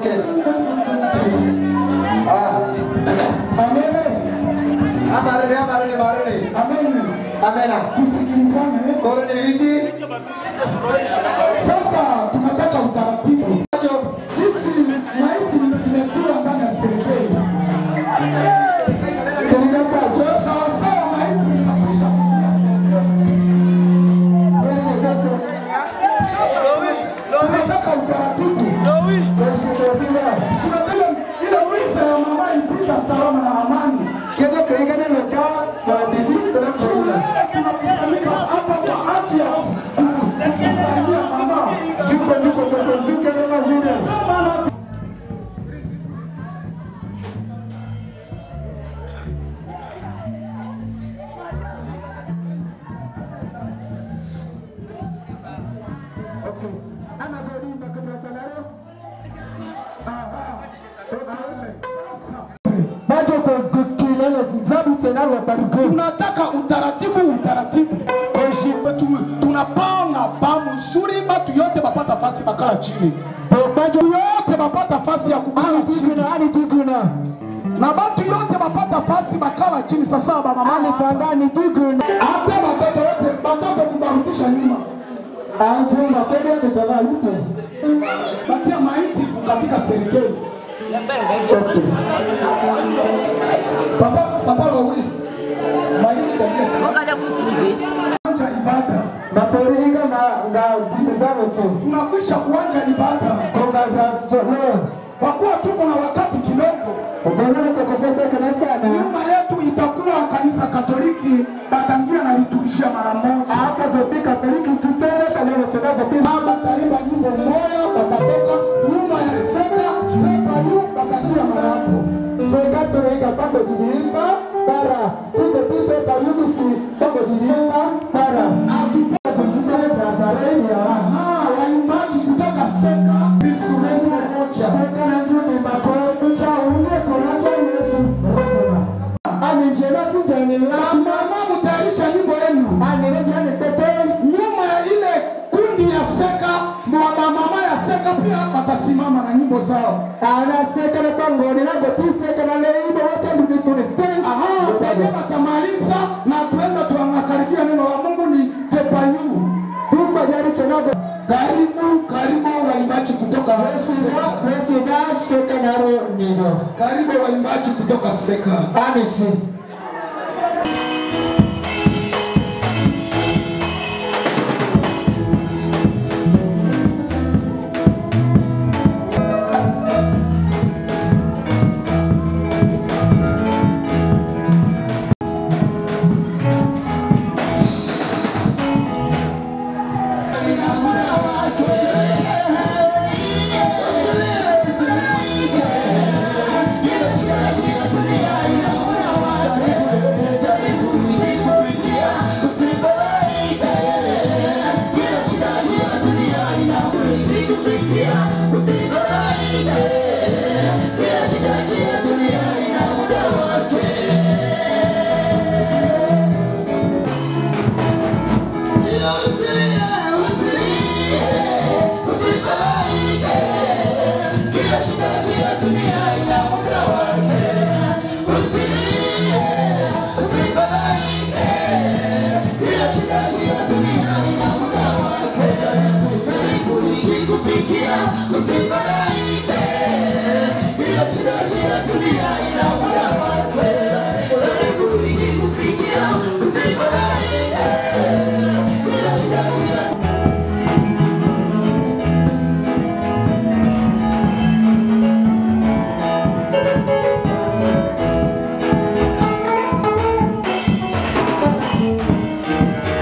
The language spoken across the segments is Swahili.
Okay. Ah. Amene. Amarene, amarene, amarene. Amene. Amena. Tusikilizane. Koro ni viti. Sasa tunataka utaratibu. Jinsi maiti imetiwa ndani ya serikali. Tunasaje? Sawa sawa maiti inakwisha kutia serikali. Tunataka utaratibu. Tunataka ile misa ya mama ipita salama na amani. Tunakusanyika hapa kwa ajili ya kumsaidia mama. Kama na bajo ko kilele nzabu tena wa barugo tunataka utaratibu utaratibu Koshi- tu- tunapanga ba mzuri batu yote bapata fasi bakala chini bajo yote bapata fasi ya kukala chini diguna ani diguna na batu yote bapata fasi bakala chini sasa ani bamamani pandani diguna hata batoto wote batoto kubarudisha nyuma antu mapende ni baba lute batia maiti katika serikali papa papa wawili maiti tabia sana kuanja ibada maporiga na nga dimezano tu tunakwisha kuanja ibada konga ga tono kwa kuwa tuko na wakati kidogo ugana ko kosesa kana sana nyuma yetu itakuwa kanisa katoliki batangia na liturujia mara moja hapa kupika peliki tutele pale tunako baba taimba nyimbo moya watatoka nyuma ya seka seka yu batangia mara hapo Sega tuweka pako jilimba para tuko tuko kayugusi pako jilimba para Akitoka kutuka Tanzania Aha, waimbaji kutoka seka sehemu moja sega na tuni mako cha unge kona cha Yesu ani njema tijani la mama mutayarisha nyimbo yenu ani rejani pete nyuma ya ile kundi ya seka mama mama ya seka pia watasimama na nyimbo zao ana sega na pangoni na goti sega na leibo wote ndugu tuni Aha, baada watamaliza na tuenda tuangakaribia neno la Mungu ni Jepayu. tumba jari tunago Karibu, karibu waimbaji kutoka Sega Sega sega na ro nido karibu waimbaji kutoka Seka. ani si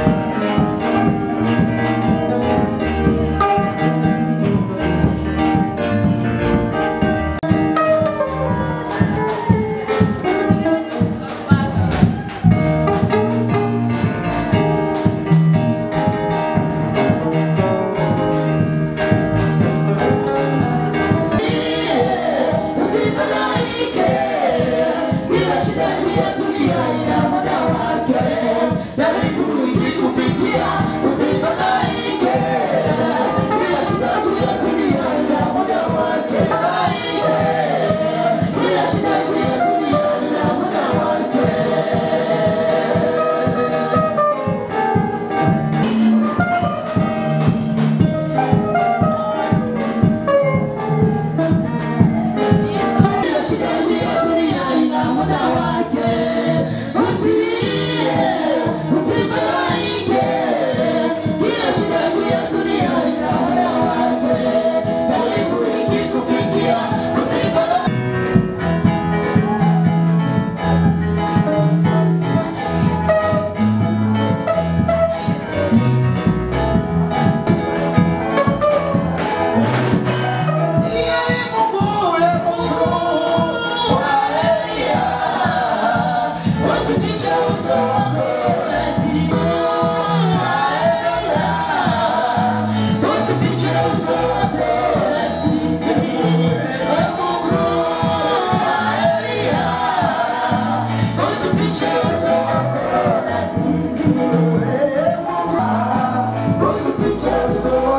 Karibu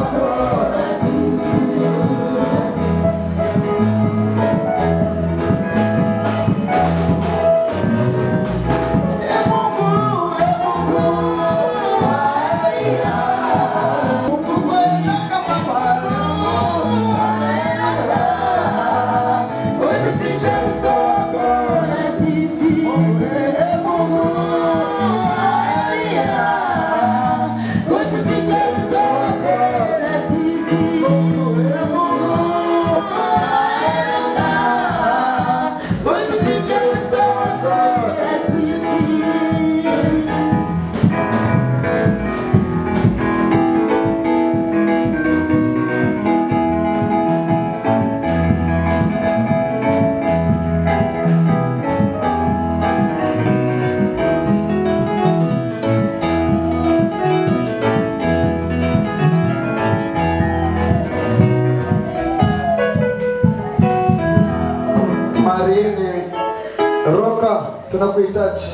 Marine Roka, tunakuhitaji.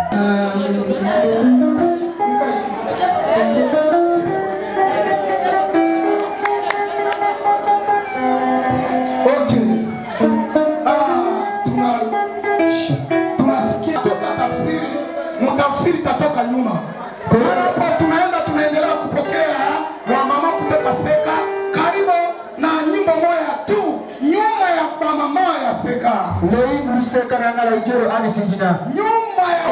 Okay. Ah, tuna tunasikia toka tafsiri, mtafsiri tatoka nyuma. Hapo tunaenda tunaendelea kupokea wamama kutoka Seka, karibu na nyimbo moja tu nyuma ya mama ya Seka, lei museka na ngala ijoro ani singina nyuma ya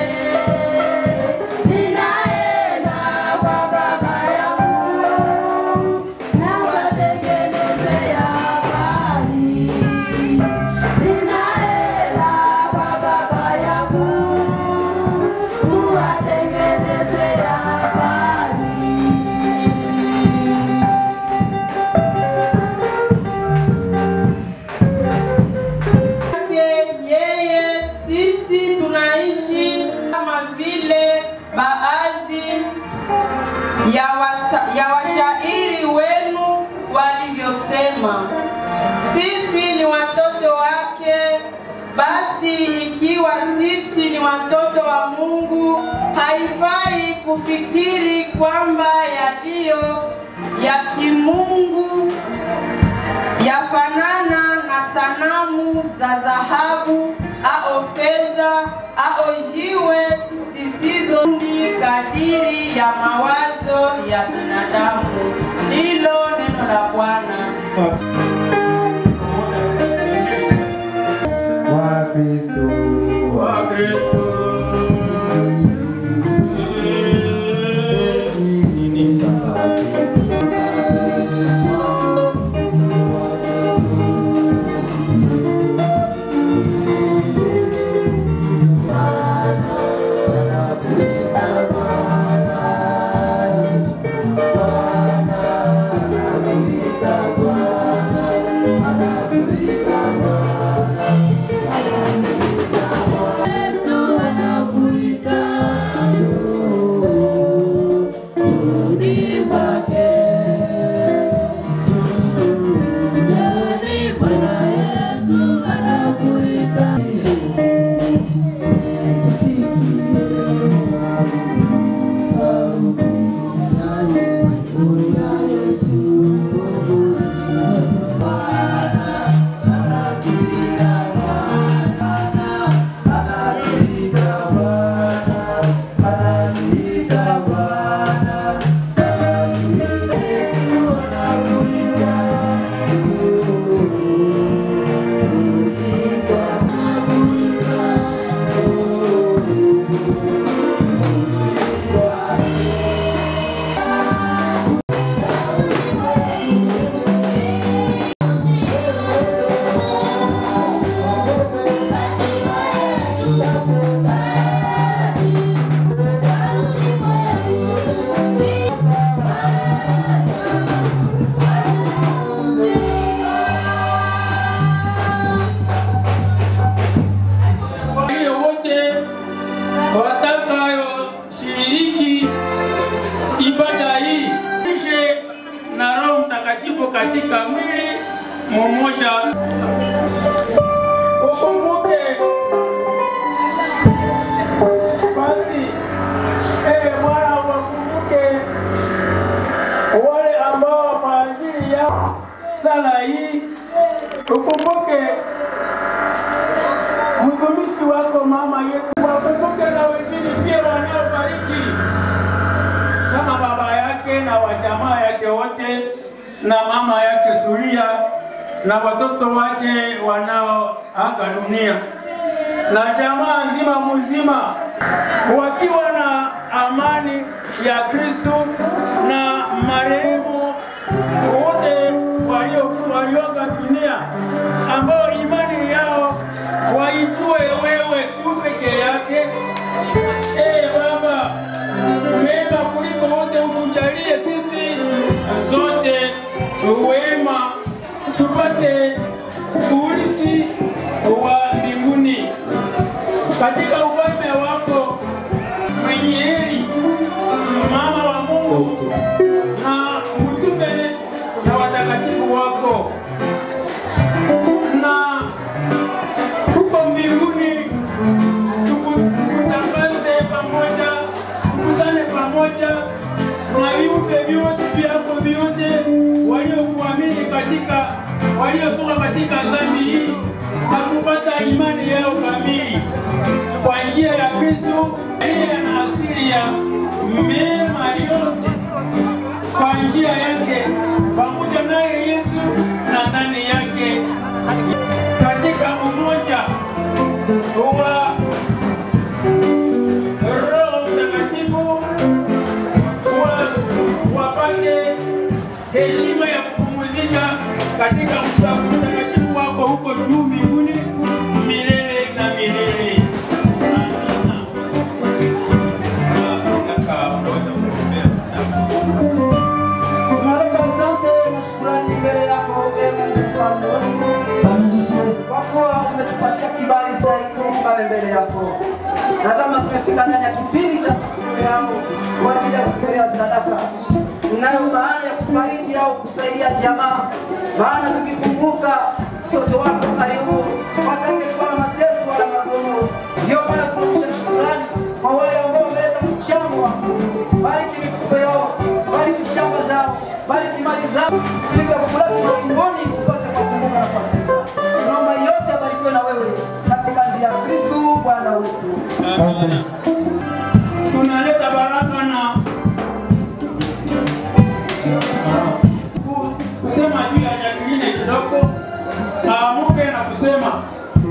Ninaenda kwa baba yangu, nawatengenezea habari. Ninaenda kwa baba yangu, kuwatengenezea habari. yake yeye sisi tunaishi kama vile baadhi ya, wasa, ya washairi wenu walivyosema. Sisi ni watoto wake, basi ikiwa sisi ni watoto wa Mungu, haifai kufikiri kwamba yaliyo ya kimungu yafanana na sanamu za dhahabu au fedha au jiwe zisizondi kadiri ya mawazo ya binadamu. Ndilo neno la Bwana. wa Kristo Yesu anakuita, rudi kwake. Yaani Bwana Yesu anakuita. wale wote watakayoshiriki ibada hii ishe na Roho Mtakatifu katika mwili mmoja. Ukumbuke basi, eh Bwana, wakumbuke wale ambao ya sala hii ukumbuke mtumishi wako mama yetu, wakumbuke na wengine pia wanaofariki kama baba yake na wajamaa yake wote na mama yake Suria na watoto wake wanaoaga dunia na jamaa nzima mzima wakiwa na amani ya Kristo na marehemu wote walio- walioaga dunia ambao imani yao waijue wewe tu peke yake. Ee Baba, mema kuliko wote utujalie sisi zote wema, tupate urithi wa mbinguni katika ufalme wako mwenye heri, mama wa Mungu na mtume na watakatifu wako, na huko mbinguni tuku- tukutangaze pamoja, tukutane pamoja na viumbe vyote vyako vyote waliokuamini katika waliotoka katika dhambi hii na kupata imani yao kamili kwa njia ya Kristo aliye na asili ya mema yote kwa njia yake pamoja naye Yesu na ndani yake katika umoja wa Roho Mtakatifu wa- wapate heshima ya kupumzika katika mtakatifu wako huko juu mbinguni milele na milele. Amina. Ah, kaka, unaweza kuombea sadaka. Tunaleta asante na shukrani mbele yako ee Mungu mfalme wetu, kwa kuwa umetupatia kibali zaidi tusimame mbele yako. Tazama, tumefika ndani ya kipindi cha mbele yangu kwa ajili ya kutolea sadaka inayo maana ya kufariji au kusaidia jamaa, maana tukikumbuka mtoto wako Ayubu wakati alikuwa na mateso wala magumu, ndio maana tunarudisha shukrani kwa wale ambao wameleta mchango wako. Bariki mifugo yao, bariki shamba zao, bariki mali zao, siku ya kukulaki mbinguni upate kuwakumbuka na kuwasaidia. Tunaomba yote abarikiwe na wewe katika njia ya Kristo Bwana wetu. Amina. Tunaleta baraka na ku- kusema juu ya Jacqueline kidogo, aamuke na kusema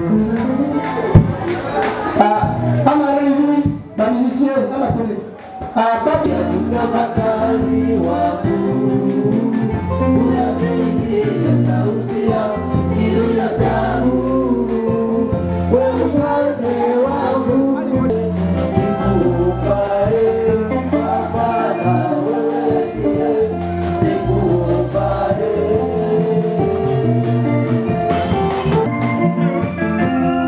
kama hivi bamisisi kama tuli bati Tafakari wangu, uyasikie sauti ya kiu ya damu. Wewe mfalme wangu, nikupae Bwana, wewe ndiye nikupae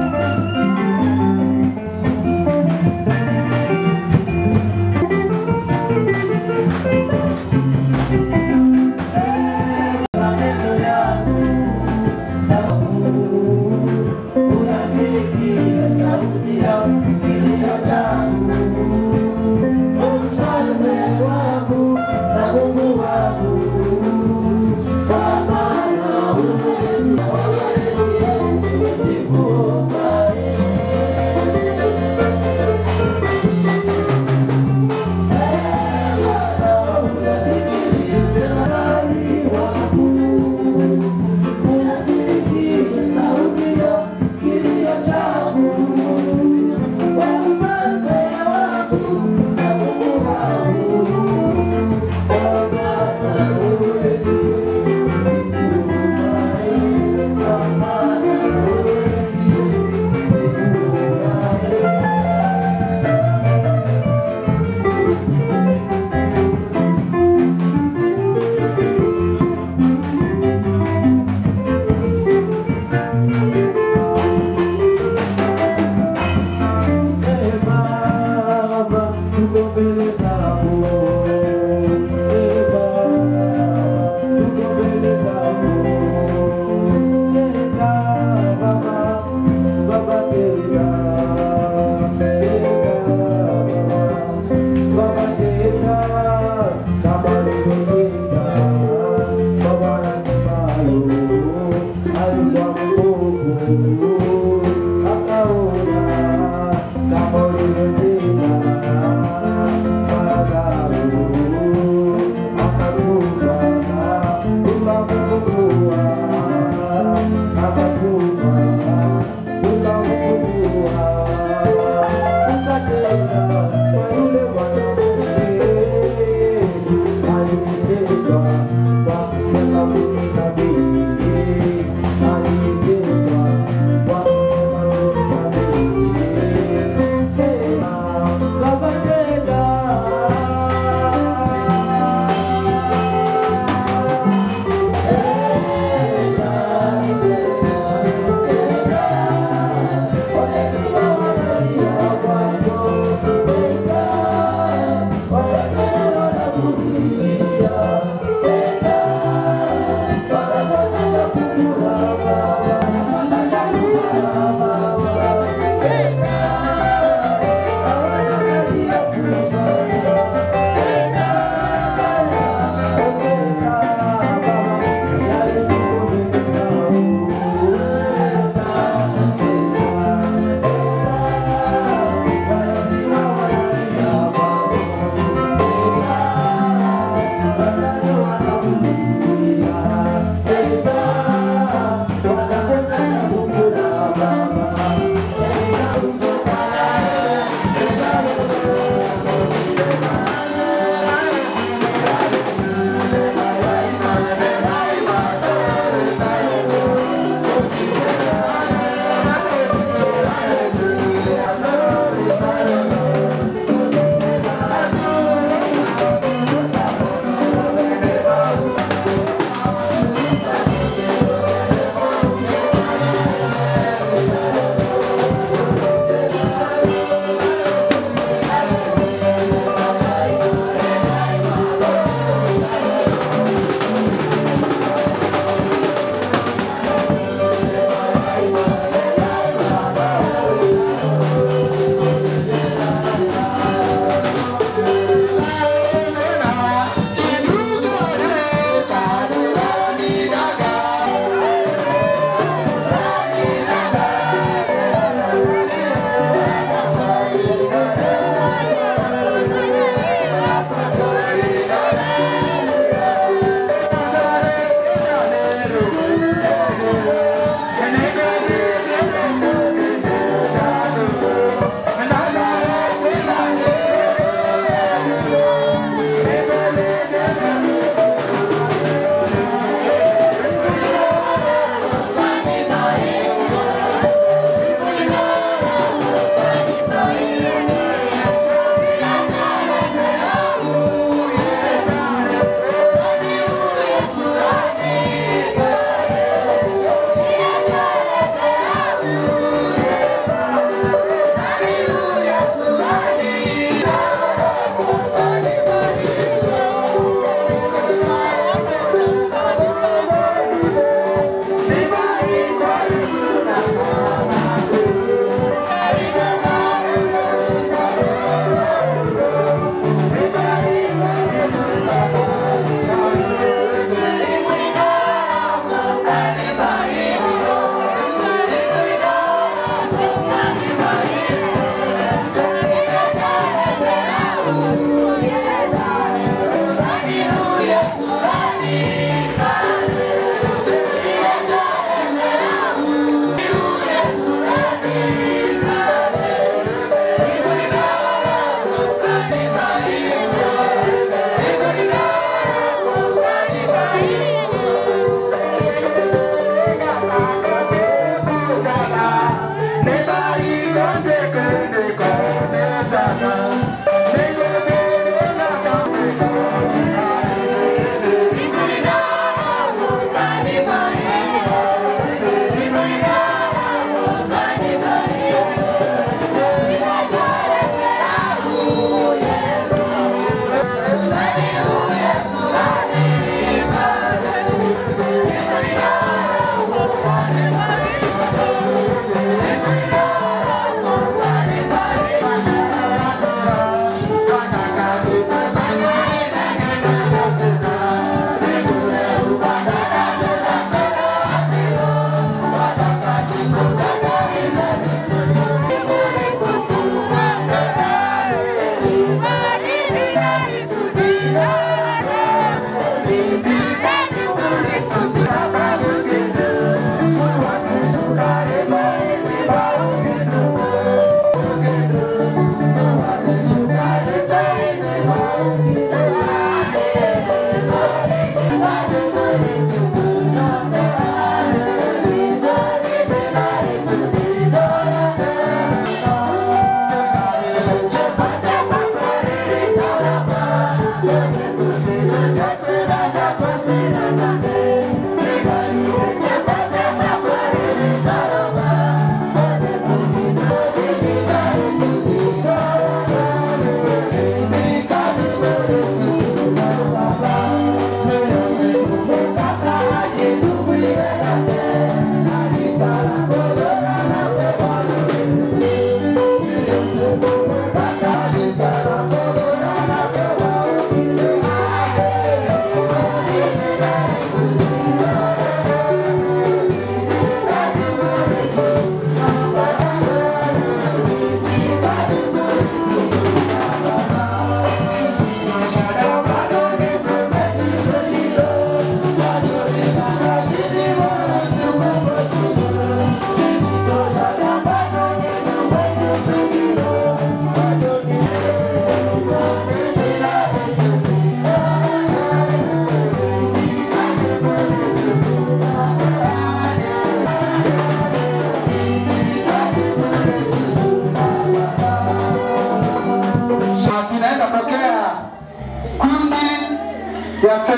Yeah.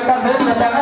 Kaveri nataka